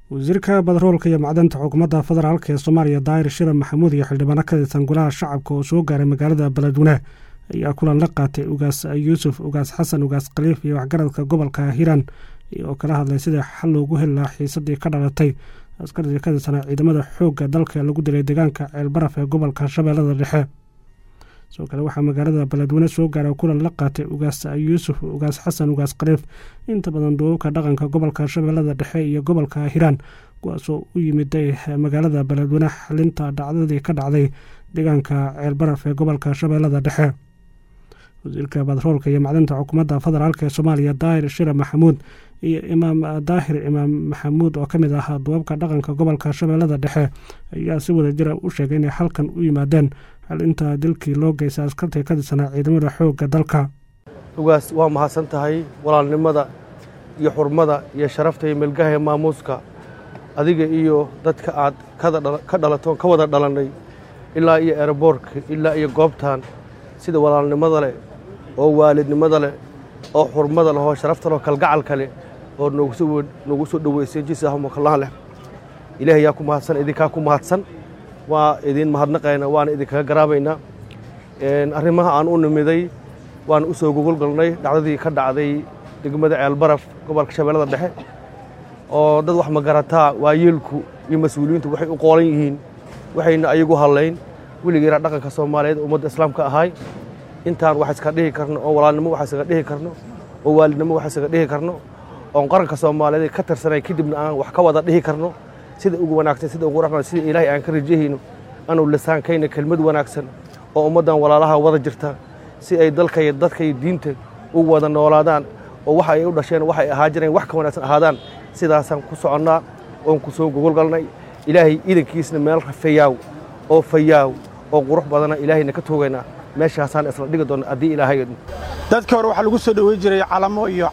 wasiirka badaroolka iyo macdanta xukuumadda federaalk ee soomaaliya daahir shira maxamuud iyo xildhibaano ka tirsan golaha shacabka oo soo gaaray magaalada beledweyne ayaa kulan la qaatay ugaas yuusuf ugaas xasan ugaas khaliif iyo waxgaradka gobolka hiiraan oo kala hadlay sidai xal loogu heli lahaa xiisadii ka dhalatay askaridii ka tirsanaa ciidamada xoogga dalka lagu dilay deegaanka ceelbaraf ee gobolka shabeellada dhexe sidoo kale waxaa magaalada beledweyne soo gaaray kulan la qaatay ugaas yuusuf ugaas xasan ugaas khaliif inta badan duubabka dhaqanka gobolka shabeellada dhexe iyo gobolka hiiraan kuwaasoo u yimiday magaalada beledweyne xalinta dhacdadii ka dhacday deegaanka ceelbaraf ee gobolka shabeellada dhexe wasiirka badaroolka iyo macdinta xukuumadda federaalk ee soomaaliya daahir shira maxamuud iyo imaam daahir imaam maxamuud oo ka mid ahaa duubabka dhaqanka gobolka shabeellada dhexe ayaa si wada jira u sheegay inay halkan u yimaadeen xalinta dilkii loo geysta askartii ka tirsanaa ciidamada xoogga dalka ugaas waa mahadsan tahay walaalnimada iyo xurmada iyo sharafta iyo melgaha ee maamuuska adiga iyo dadka aad ka dhalatoon ka wada dhalannay ilaa iyo eeraboorka ilaa iyo goobtan sida walaalnimada leh oo waalidnimada leh oo xurmada leh oo sharafta leh oo kalgacalka leh oo noogu soo dhoweysay jisaahumakallahan leh ilaahay yaa ku mahadsan idinkaa ku mahadsan waa idiin mahadnaqayna waana idinkaga garaabaynaa arrimaha aan u nimiday waan u soo gogolgalnay dhacdadii ka dhacday degmada ceelbaraf gobolka shabeellada dhexe oo dad wax magarataa waayeelku iyo mas-uuliyiintu waxay u qoolan yihiin waxayna ayagu hadlayn weligeena dhaqanka soomaaliyeed ummadda islaamka ahay intaan wax iska dhihi karno oo walaalnimo wax isaga dhihi karno oo waalidnimo wax isaga dhihi karno oon qaranka soomaaliyeed ka tirsanay kadibna aan wax ka wada dhihi karno sida ugu wanaagsan sida ugu raxman sida ilaahay aan ka rajahayno anu lisaankayna kelmad wanaagsan oo ummaddan walaalaha wada jirta si ay dalka iyo dadka iyo diinta u wada noolaadaan oo waxa ay u dhasheen waxay ahaa jireen wax ka wanaagsan ahaadaan sidaasaan ku soconnaa oon ku soo gogolgalnay ilaahay iidankiisna meel fayaaw oo fayaaw oo qurux badana ilaahayna ka toogaynaa meeshaasaan isla dhigi doonna haddii ilaahay dadka hore waxaa lagu soo dhoweyn jiray calamo iyo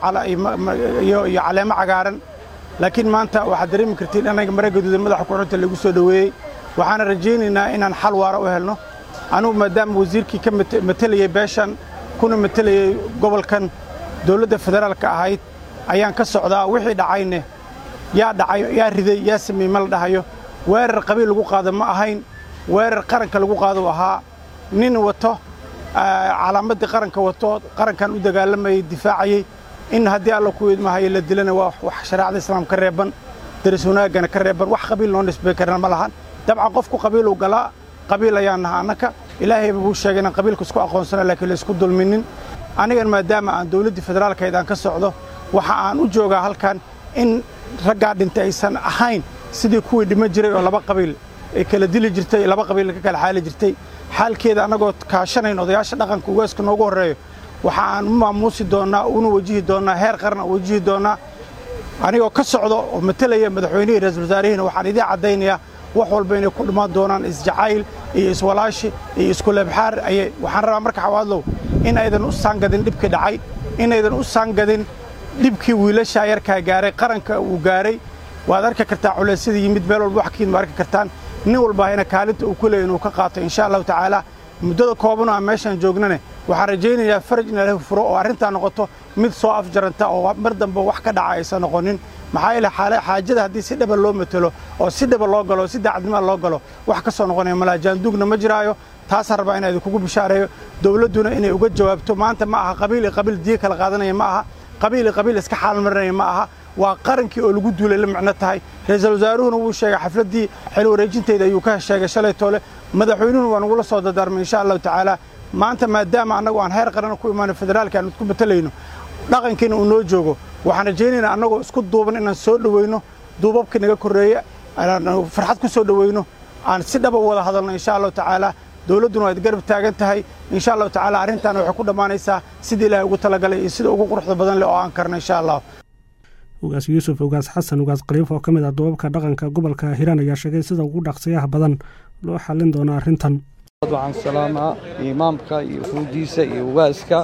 caleemo cagaaran laakiin maanta waxaad dareemi kartiin anaga mara gaduuda madaxa kuxunta lagu soo dhoweeyey waxaana rajaynaynaa inaan xal waara u helno anugu maadaama wasiirkii ka matelayey beeshan kuna matelayey gobolkan dawladda federaalka ahayd ayaan ka socdaa wixii dhacayne yaa dhacay yaa riday yaa sameeyey ma la dhahayo weerar qabiil lagu qaado ma ahayn weerar qaranka lagu qaado ahaa nin wato calaamaddii qaranka wato qarankan u dagaalamayey difaacayey in haddii alla ku idmahayo la dilana waa wax shareecada islaam ka reeban daris wanaaggana ka reeban wax qabiil noo nisbay karna ma lahan dabcan qofku qabiiluu galaa qabiil ayaan naha annaka ilaahayba buu sheegay inaan qabiilka isku aqoonsana laakiin la isku dulminin anigan maadaama aan dawladdii federaalkayd aan ka socdo waxa aan u joogaa halkan in raggaa dhintay aysan ahayn sidii kuwii dhima jiray oo laba qabiil ay kala dili jirtay laba qabiil ka kala xaali jirtay xaalkeeda annagoo kaashanayn odayaasha dhaqanka ugaaska noogu horreeyo waxa aan u maamuusi doonnaa una wajihi doonnaa heer qaran u wajihi doonnaa anigoo ka socdo oo matelaya madaxweynihii ra-isul wasaarihiina waxaan idiin caddaynayaa wax walba inay ku dhammaan doonaan isjacayl iyo iswalaashi iyo iskuleebxaar ayay waxaan rabaa marka xawaadlow in aydan u saangadin dhibkii dhacay inaydan u saangadin dhibkii wiilashaa yarkaa gaaray qaranka uu gaaray waad arki kartaa culeysyada yimid meel walba wax ka yimid ma arki kartaan nin walbaahina kaalinta uu ku leey inuu ka qaato insha allahu tacaala muddada koobanoo aan meeshaan joognane waxaan rajaynayaa faraj in ilahi furo oo arrintaa noqoto mid soo afjaranta oo mar dambe wax ka dhaca aysan noqonin maxaa yeele xaajada haddii si dhaba loo matelo oo si dhaba loo galo si daacadnima loo galo wax ka soo noqonaya malaajaanduugna ma jiraayo taasaan rabaa inaa idinkugu bishaareeyo dawladduna inay uga jawaabto maanta ma aha qabiil iyo qabiil diya kala qaadanaya ma aha qabiil iyo qabiil iska xaalmarinaya ma aha waa qarankii oo lagu duulay la micno tahay ra-iisul wasaaruhuna wuu sheegay xafladdii xil wareejintayda ayuu ka sheegay shalay toole madaxweynuhuna waa nagula soo dardaarmay insha allahu tacaala maanta maadaama annagu aan heer qaran ku imaano federaalka aan isku matalayno dhaqankiina uu noo joogo waxaan rajaynaynaa annagoo isku duuban inaan soo dhoweyno duubabka naga korreeya farxad ku soo dhoweyno aan si dhaba wada hadalno insha allahu tacaala dawladduna waad garab taagan tahay insha allahu tacaala arrintaana waxay ku dhammaanaysaa sidii ilaahay ugu talagalay iyo sida ugu quruxda badan leh oo aan karno insha allah ugaas yuusuf ugaas xasan ugaas khaliif oo ka mid ah duubabka dhaqanka gobolka hiiraan ayaa sheegay sida ugu dhaqsiyaha badan loo xallin doono arrintan waxaan salaamaa imaamka iyo fuudiisa iyo ugaaska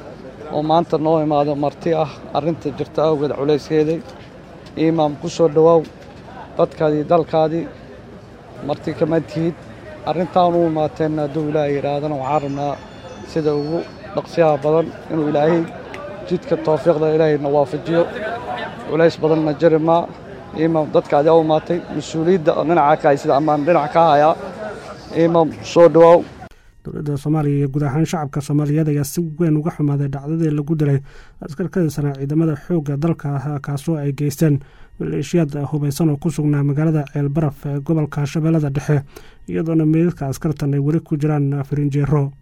oo maanta noo imaado marti ah arrinta jirta awgeed culayskeeday imaam ku soo dhowaaw dadkaadii dalkaadii marti kama tihid arrintaan u imaateenna hadduu ilaahay yidhaahdana waxaan rabnaa sida ugu dhaqsiyaha badan inuu ilaahay jidka tawfiiqda ilaahayna waafajiyo culays badanna jari maa imaam dadka adaa u imaatay mas-uuliyadda oo dhinaca ka haysada amaan dhinaca ka hayaa imaam soo dhawaaw dowladda soomaaliya iyo guud ahaan shacabka soomaaliyeed ayaa si weyn uga xumaaday dhacdadii lagu dilay askar ka tirsanaa ciidamada xoogga dalka ah kaasoo ay geysteen maleeshiyaad hubaysan oo ku sugnaa magaalada ceelbaraf ee gobolka shabeellada dhexe iyadoona meydadka askartan ay weli ku jiraan firinjeero